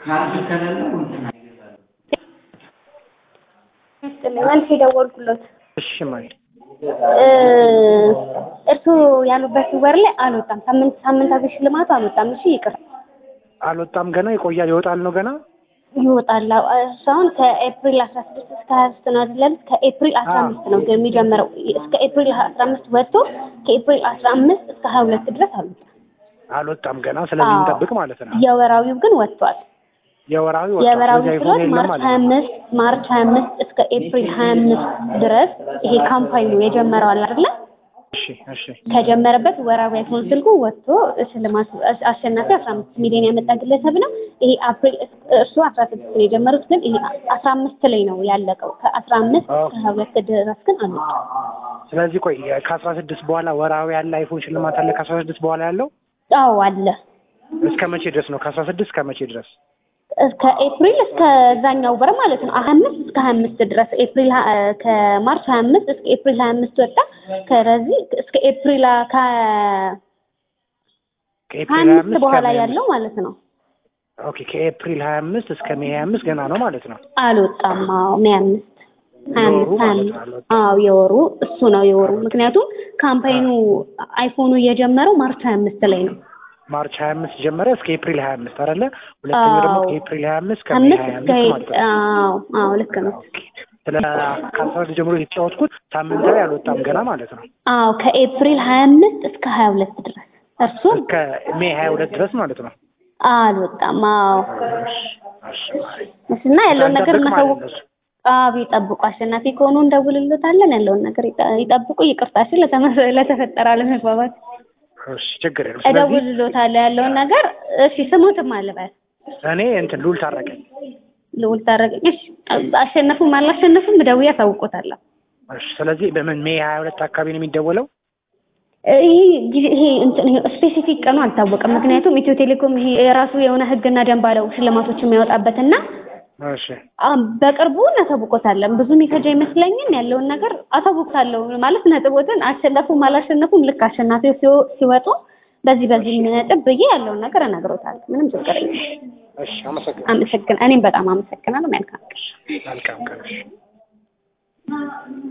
ካርድ ከሌለው እንትን መልስ የደወልኩለት እሺ ማይ እርሱ ያሉበት ወር ላይ አልወጣም። ሳምንት ሳምንታዊ ሽልማቱ አልወጣም። እሺ ይቅር አልወጣም ገና ይቆያል ይወጣል ነው ገና ይወጣል። እሱ አሁን ከኤፕሪል አስራ ስድስት እስከ ሀያ ሶስት ነው አይደለም? ከኤፕሪል አስራ አምስት ነው የሚጀምረው። እስከ ኤፕሪል አስራ አምስት ወጥቶ ከኤፕሪል አስራ አምስት እስከ ሀያ ሁለት ድረስ አልወጣም። አልወጣም ገና ስለዚህ አዎ። እንጠብቅ ማለት ነው የወራዊው ግን ወጥቷል። የወራዊ ወጣ የወራዊ ስለዚህ ስሎት አይፎን የለም ማርች ማለት ሀያ ነው አምስት ማርች ሀያ አምስት እስከ ኤፕሪል ሀያ አምስት ድረስ ይሄ ካምፓይኑ የጀመረው አለ አይደለ? እሺ እሺ ከጀመረበት ወራዊ አይፎን ስልኩ ወጥቶ ሽልማት አሸናፊ አስራ አምስት ሚሊዮን ያመጣ ግለሰብ ነው። ይሄ አፕሪል እርሱ አስራ ስድስት ነው የጀመሩት፣ ግን ይሄ አስራ አምስት ላይ ነው ያለቀው። ከአስራ አምስት እስከ ሀያ ሁለት ድረስ ግን አልወጣም። ስለዚህ ቆይ ከአስራ ስድስት በኋላ ወራዊ ያለ አይፎን ሽልማት አለ ከአስራ ስድስት በኋላ ያለው አዎ አለ። እስከ መቼ ድረስ ነው ከአስራ ስድስት እስከ መቼ ድረስ እስከ ኤፕሪል እስከ ዛኛው ወር ማለት ነው ሀያ አምስት እስከ ሀያ አምስት ድረስ ኤፕሪል ሀ- ከማርች ሀያ አምስት እስከ ኤፕሪል ሀያ አምስት ወጣ። ከዚህ እስከ ኤፕሪል ሀ- ከ ሀያ ከኤፕሪል ሀያ አምስት አምስት በኋላ ከሜይ ያለው ማለት ነው ኦኬ ከኤፕሪል ሀያ አምስት እስከ ሜይ ሀያ አምስት ገና ነው ማለት ነው አልወጣም። አዎ ሜይ አምስት ሀያ የወሩ አምስት ሀያ ማለት አምስት ነው አልወጣም። አዎ የወሩ እሱ ነው የወሩ። ምክንያቱም ካምፓይኑ አይፎኑ የጀመረው ማርች ሀያ አምስት ላይ ነው። ማርች ሀያ አምስት ጀመረ እስከ ኤፕሪል ሀያ አምስት አይደለ ሁለተኛው ደግሞ አዎ። ከኤፕሪል ሀያ አምስት ከሜይ አምስት ሀያ እስከ አምስት ማለት ነው አዎ አዎ ልክ ነው። ስለ ከአስራ ስድስት ጀምሮ የተጫወትኩት ሳምንታዊ አልወጣም ገና ማለት ነው አዎ ከኤፕሪል ሀያ አምስት እስከ ሀያ ሁለት ድረስ እርሱ እስከ ሜይ ሀያ ሁለት ድረስ ማለት ነው አልወጣም። አዎ እሺ እና ያለውን ነገር እንጠብቅ ማለት እናሳውቅ። ነው እሱ። አዎ ይጠብቁ። አሸናፊ ከሆኑ እንደውልሎታለን። ያለውን ነገር ይጠ- ይጠብቁ። ይቅርታሽን ለተመ- ለተፈጠረ አለመግባባት እሺ ችግር የለም ስለዚህ እደውልሎታለሁ ያለውን ነገር። እሺ ስሙትም አልበል እኔ እንትን ሉል ታረቀኝ ልውል ታረቀኝ። እሺ አሸነፉም አላሸነፉም ደውዬ አሳውቆታለሁ። እሺ ስለዚህ በምን ሜይ ሀያ ሁለት አካባቢ ነው የሚደወለው ይሄ ጊዜ- ይሄ እንትን ይሄ ስፔሲፊክ ቀኑ አልታወቀም። ምክንያቱም ኢትዮ ቴሌኮም ይሄ የራሱ የሆነ ሕግና ደንብ አለው ሽልማቶች የሚያወጣበትና እሺ አም በቅርቡ እናሳውቆታለን። ብዙ የሚፈጅ አይመስለኝም። ያለውን ነገር አሳውቆታለሁ ማለት ነጥቦትን አሸነፉም አላሸነፉም ልክ አሸናፊው ሲወ- ሲወጡ በዚህ በዚህ ነጥብ ብዬ ያለውን ነገር እነግሮታለሁ። ምንም ችግር የለም። እሺ አመሰግናለሁ አመሰግን እኔም በጣም አመሰግናለሁ። መልካም ቀን። መልካም ቀን እሺ